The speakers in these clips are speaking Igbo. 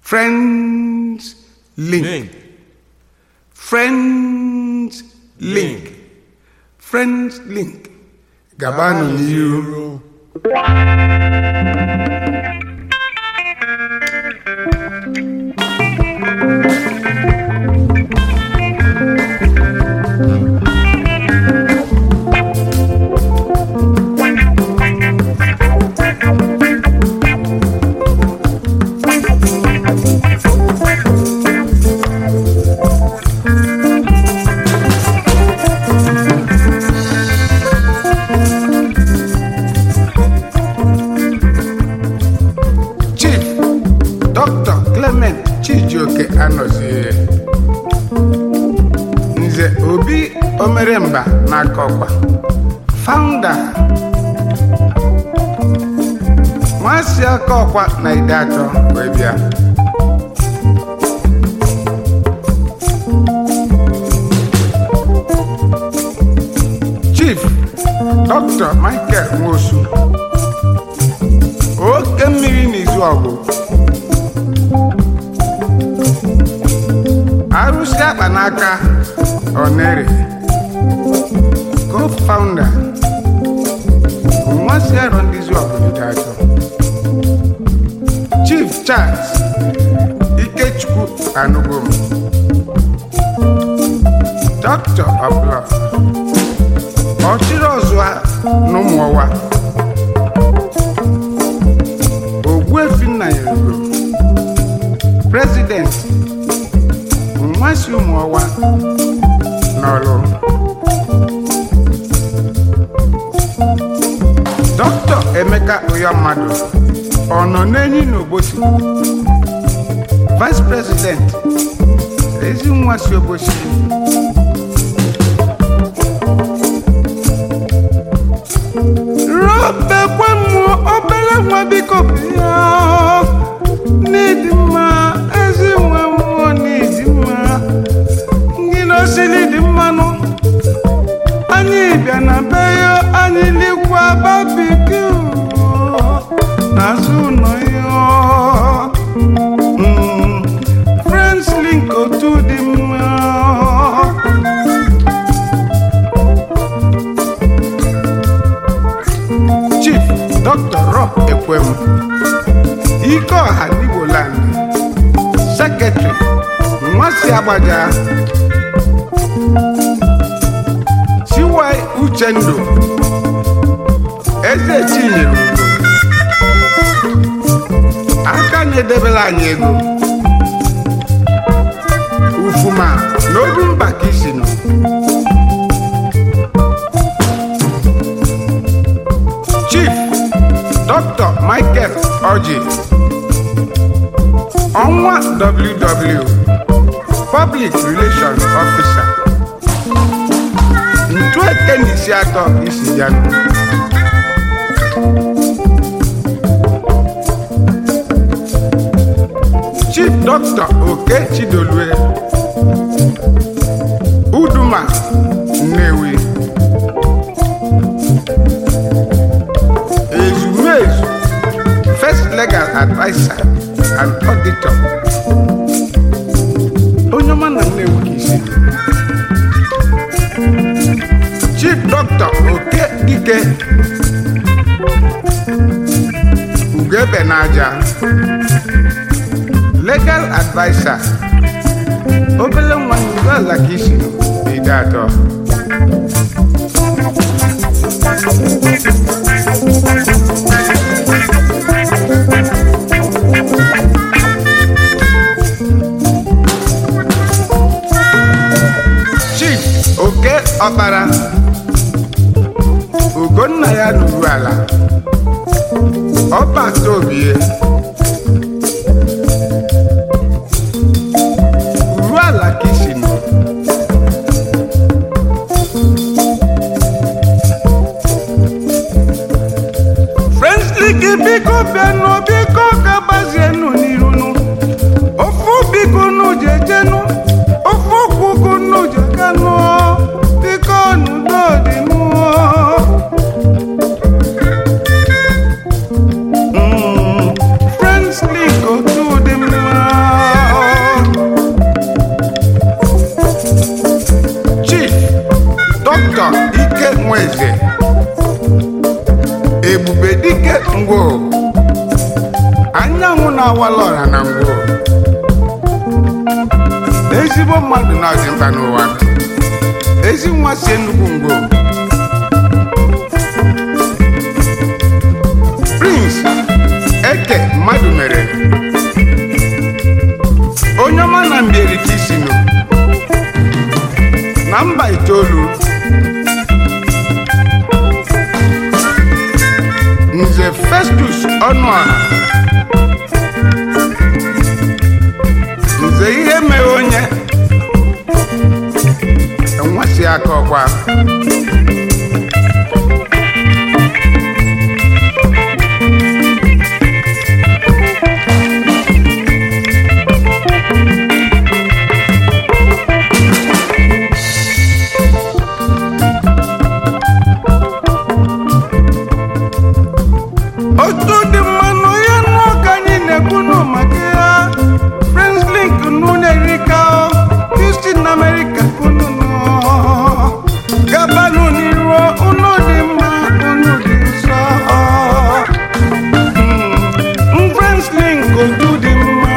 Friends link. Link. Friends link. Friends link. Gabanụ n'iru. Chief Dr. Clement Chijioke anọzie Nze Obi Omeremba n'aka ọkwa founder nwasi aka ọkwa na ide atọ wee bịa Chief Dr. Michael Nwosu oke mmiri n'izu ọgụ arụsị akpa n'aka onere co-founder nwansi arọ ndị izu ọgụ dị atọ chief charles ikechukwu anugom doctor of law ọchịrị ọzụa n'ụmụọwa ogbuefi nna ya ego president nwansi ụmụọwa n'ọlụ dọkịta emeka ụya mmadụ ọ nọ n'enyi n'obosi vice president ezi nwa si obosi robekwe mmụọ obere nwa biko bịa n'ịdị mma ezi nwa mmụọ n'ịdị mma ndị n'osili dị mmanụ anyị bịa na be ya anyị likwa babikiu n'azụ ụlọ ya Mm, friends link otu dị mma chief dr rob ekwem ike ọha n'igboland sekretary nwasi agbaja chiwai uchendu eze chinyere ugo aka na-edebere anyị ego ufuma n'oru mba ka isi nọ chief dr michael oji ọnwa ww public relations officer ntu eke na isi atọ isi ya nọ chief dr oke chidolue uduma nnewi ezumezu first legal adviser and auditor onye ọma na nnewi ka isi chief dr oke dike ugebe n'aja legal adviser obele nwa ndị ala ka isi ide atọ chief oke ọkpara ugonna ya nuru ala ọba tobie uru ala ka isi nọ frenslik biko bịanụ biko ka gbazienụ n'irunu ofu biko nụ jejenu ofu ụkwụkwụ nụ jekanụ biko n'udo dị mụọ Mm, friends link otu dị mma dike ngwo anyanwụ na-awala ọra na ngwo ezigbo mmadụ na-azị mkpa n'ụwa ezi nwa si nnukwu ngwo prince eke mmadụ mere onye ọma na mbierika isi nụ na mba itoolu nze festus ọnụọha nze ihe mere onye enwesị aka ọkwa otu dị mmanụ ya nọ ka anyị na-ekwu nụ maka ya friends link nụ na-erika Houston America unu nọ gabanụ n'iru unu dị mma unu dị nsọ Mm, friends link otu dị mma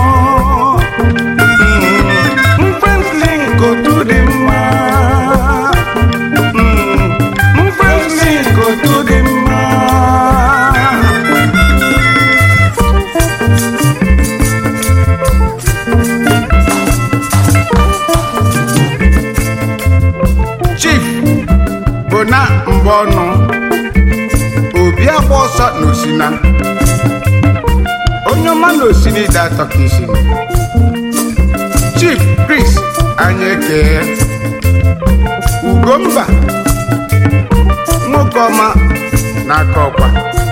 Mm, friends link otu dị mma Mm, friends link otu dị mma chief bụ na mgbe ọnụ obi agba ọsọ na osina onye ọma na osina ide atọ ka isi chief chris anyị ekee ugomba nwoke ọma n'aka ọkwa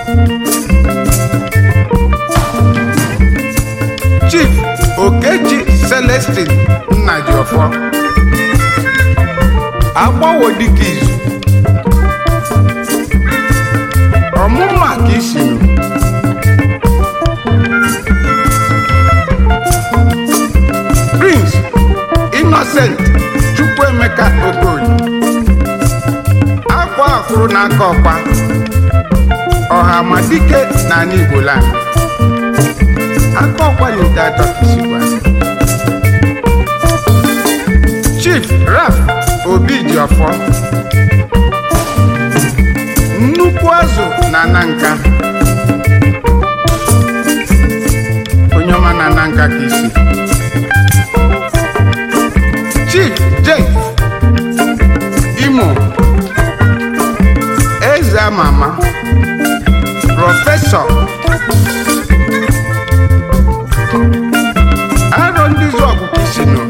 chief okeji celestin nna ji ọfọ agbawo dịka izu ọmụma ka isi nụ prince innocent chukwuemeka okoye akwa akwụrụ n'aka ọkwa ọha ma dike na ala igbo land aka ọkwa na-ete atọ ka isi gwa chief raf obi ji ọfọ nnukwu azụ na ananka onye ọma na ananka ka isi chief jake imo eze ama ama prọfesọ arọ ndị zọgụ ka isi nọ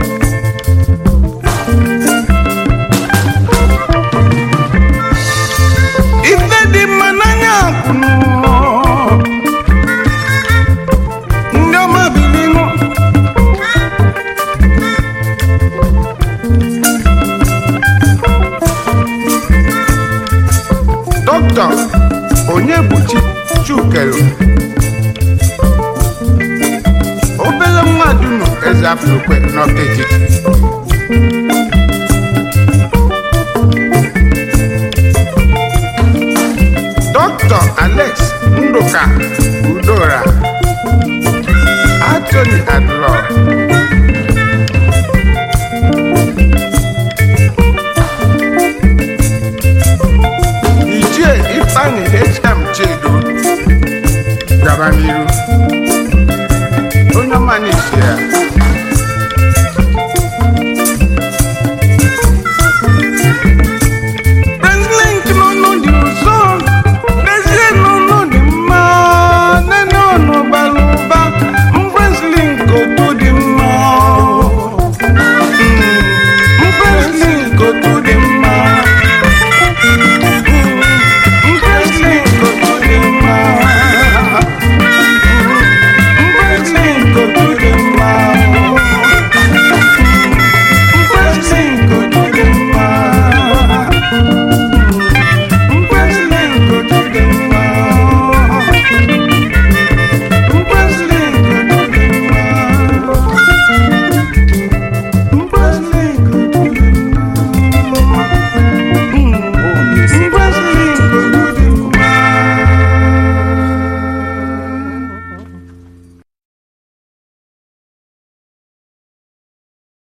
ife dị mma n'anya kwunu ndị ọma bilinu dọkịta onye buchi chukelu obele mmadụ nọ eze afrokwe n'ọta etiti Dr. Alex Nduka Udora Anthony Adlo Ichie Ifeanyi HM Chedo gaba n'iru